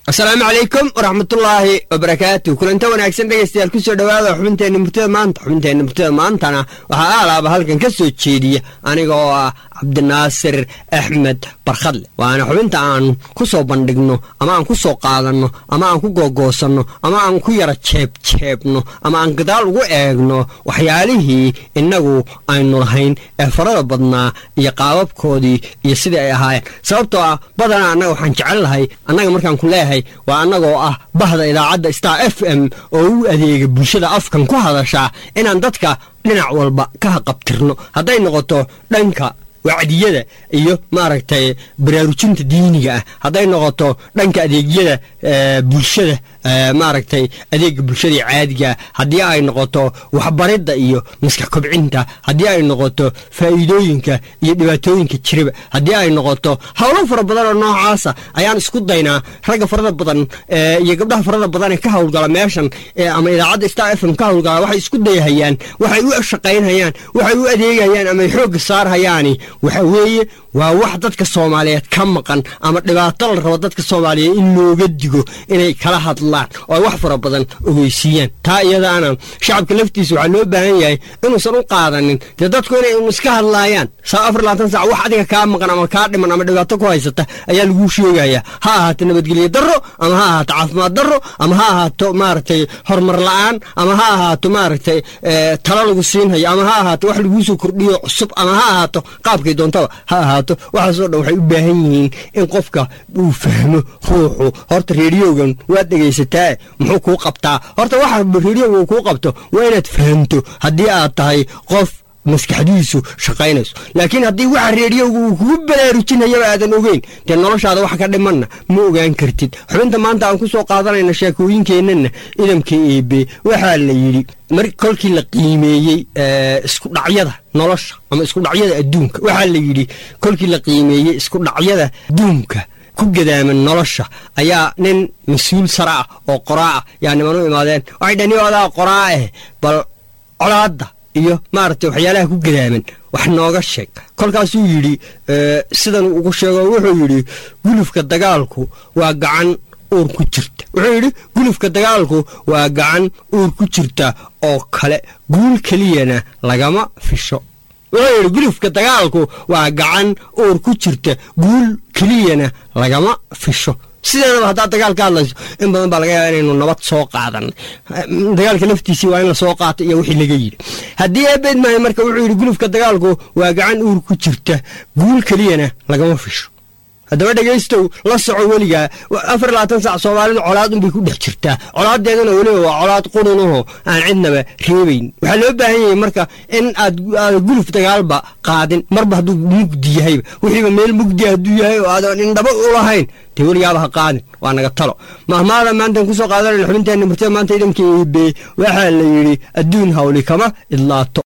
asalaamu calaykum waraxmatullaahi wabarakaatu kulanta wanaagsan dhegaystayaal ku soo dhowaada xubinteenna murtada maanta xubinteenna murtada maantana waxaa aalaaba halkan ka soo jeediya aniga oo ah cabdinaasir axmed barkhadle waana xubinta aan ku soo bandhigno ama aan ku soo qaadanno ama aan ku googoosanno ama aan ku yara jeebjeebno ama aan gadaal ugu eegno waxyaalihii innagu aynu lahayn ee farada badnaa iyo qaababkoodii iyo sidii ay ahaayeen sababtoo ah badanaa annaga waxaan jecel lahay annaga markaan ku leeyahay waa annagoo ah bahda idaacadda star f m oo u adeega bulshada afkan ku hadashaa inaan dadka dhinac walba ka haqabtirno hadday noqoto dhanka wacdiyada iyo maaragtay baraarujinta diiniga ah hadday noqoto dhanka adeegyada bulshada maaragtay adeega bulshada caadiga haddii ay noqoto waxbaridda iyo maskax kobcinta haddii ay noqoto faa'iidooyinka iyo dhibaatooyinka jiraba haddii ay noqoto howlo fara badan oo noocaasa ayaan isku daynaa ragga farada badan iyo gabdhaha farada badan ee ka howlgala meeshan ama idaacadda star f m ka howlgala waxay isku dayhayaan waxay u shaqaynhayaan waxay u adeegayaan ama xoogga saarhayaani waxa weeye waa wax dadka soomaaliyeed ka maqan ama dhibaato la rabo dadka soomaaliyeed in looga digo inay kala hadlaan oo ay wax fara badan ogeysiiyaan taa iyadaana shacabka laftiisa waxaa loo baahan yahay inuusan u qaadanin dee dadku inay un iska hadlaayaan saa afar labaatan sac wax adiga kaa maqan ama kaa dhiman ama dhibaato ku haysata ayaa laguu sheegaya ha ahaato nabadgelyo darro ama ha ahaato caafimaad darro ama ha ahaato maaragtay horumar la-aan ama ha ahaato maaragtay talo lagu siinhayo ama ha ahaato wax laguu soo kordhiyo cusub ama ha ahaato qaabkay doontaba ha ahaato waxaasoo dhan waxay u baahan yihiin in qofka uu fahmo ruuxu horta reediyogan waad dhegaysataa muxuu kuu qabtaa horta waxa reediyoga uu kuu qabto waa inaad fahamto haddii aad tahay qof maskaxdiisu shaqaynayso laakiin haddii waxa reediyoga uu kugu baraarujinayaba aadan ogeyn dee noloshaada wax ka dhimanna ma ogaan kartid xubinta maanta aan ku soo qaadanayna sheekooyinkeennana idamka eebe waxaa la yidhi mar kolkii la qiimeeyey iskudhacyada nolosha ama iskudhacyada adduunka waxaa la yidhi kolkii la qiimeeyey iskudhacyada adduunka ku gadaaman nolosha ayaa nin mas-uul sare ah oo qoraa ah yaa niman u imaadeen waxay dhani adaa qoraa ah bal colaadda iyo maaragtay waxyaalaha ku gadaaman wax nooga sheeg kolkaasuu yidhi sidanuu ugu sheego wuxuu yidhi gulufka dagaalku waa gacan uur ku jirta wuxuu yidhi gulufka dagaalku waa gacan uur ku jirta oo kale guul keliyana lagama fisho wuxuu yidhi gulufka dagaalku waa gacan uur ku jirta guul keliyana lagama fisho sideedaba haddaad dagaal ka hadlayso in badan baa laga yaaba inaynu nabad soo qaadan dagaalka laftiisii waa in la soo qaata iyo wixii laga yidhi haddii eebeed maayo marka wuxuu yidhi gulufka dagaalku waa gacan uur ku jirta guul keliyana lagama fisho haddaba dhegaystow la soco weligaa afar labaatan sac soomaalidu colaad unbay ku dhex jirtaa colaadeedana weliba waa colaad qurunaho aan cidnaba reebayn waxaa loo baahan yahay marka in aad guluf dagaalba qaadin marba hadduu mugdi yahayba wixiiba meel mugdi hadduu yahay oo aadan indhaba u lahayn dee weligaaba ha qaadin waa naga talo mahmaada maantaan kusoo qaadanayna xubinteenna murtada maanta idamka eebe waxaa la yidhi adduun hawli kama idlaato